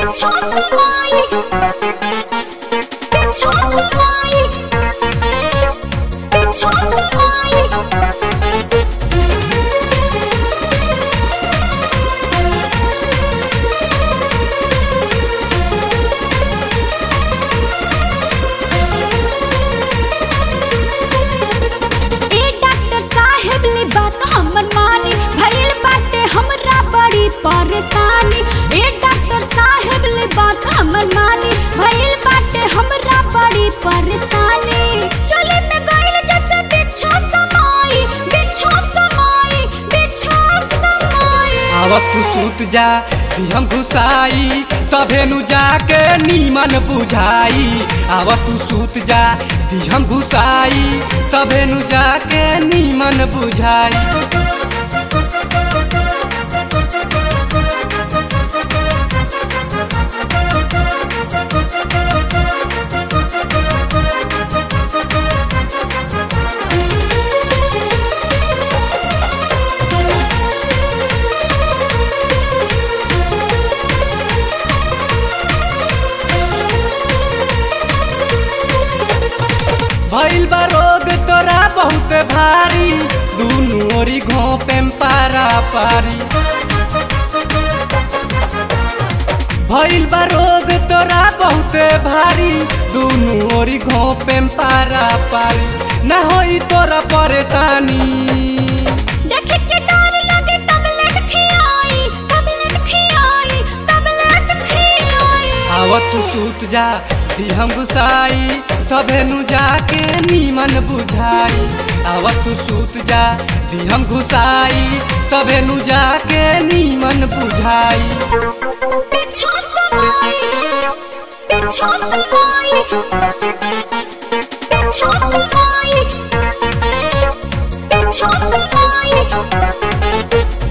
बिच्छू समाई बिच्छू समाई बिच्छू समाई ए डॉक्टर साहेब ले बात हमर मानी भइल बाटे हमरा बड़ी परेशानी ए डॉक्टर साहेब ले बात हमर मानी भइल बाटे हमरा बड़ी परेशानी चले में गइल जैसे बिच्छू समाई बिच्छू समाई बिच्छू समाई आवत तू सूत जा हम घुसाई तभेनु जाके नीमन बुझाई आवत तू सूत जा हम घुसाई तभेनु जाके नीमन बुझाई भइल बा रोग तोरा बहुत भारी दुनु ओरी घोपे में पारा पारी भइल बा रोग तोरा बहुत भारी दुनु ओरी घोपे में पारा पारी न होई तोरा परेशानी देख के डर लगे टैबलेट खियाई टैबलेट खियाई टैबलेट खियाई आवत तू सूत जा दी हम गुसाई तभेनु जाके नीमन बुझाई आवत तू सूत जा दी हम घुसाई तभेनु जाके नीमन बुझाई बिच्छू समाई बिच्छू समाई बिच्छू समाई बिच्छू समाई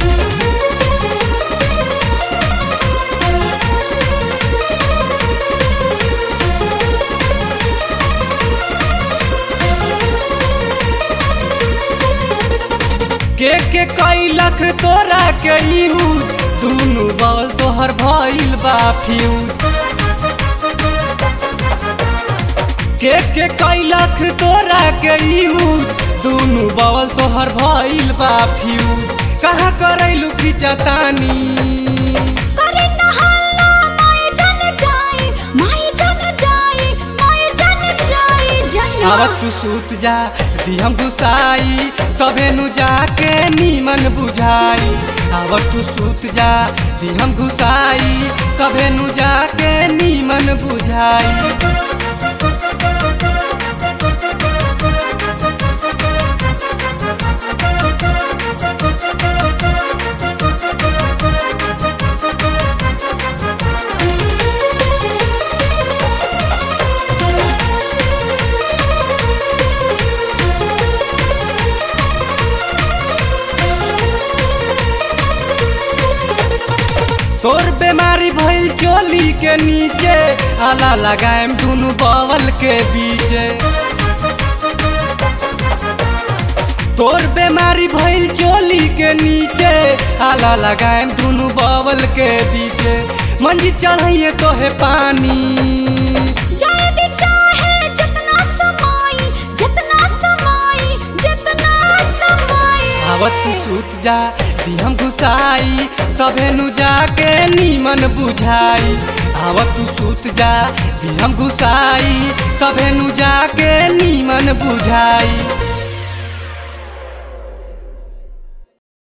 के के कैलक तोरा के यूज दुनु बल तोहर भइल बा फ्यूज के के कैलक तोरा के यूज दुनु बल तोहर भइल बा फ्यूज कहाँ करैलू की चतानी करे नहाला माय जन जाई माय जन जाई माय जन जाई जन आवत तू सूत जा दी हम घुसाई तबेनु जाके नीमन बुझाई आवत तू सूत जा दी हम घुसाई तबेनु जाके नीमन बुझाई तोर बीमारी भइल चोली के नीचे आला लगाएम दुनु बवल के बीचे तोर बीमारी भइल चोली के नीचे आला लगाएम दुनु बवल के बीचे मंजी चढ़ाइए तोहे पानी जाए भी चाहे जितना समाई जितना समाई जितना समाई आवत तू सूत जा दी हम घुसाई तभेनु जाके नीमन बुझाई आवत तू सूत जा दी हम घुसाई तभेनु जाके नीमन बुझाई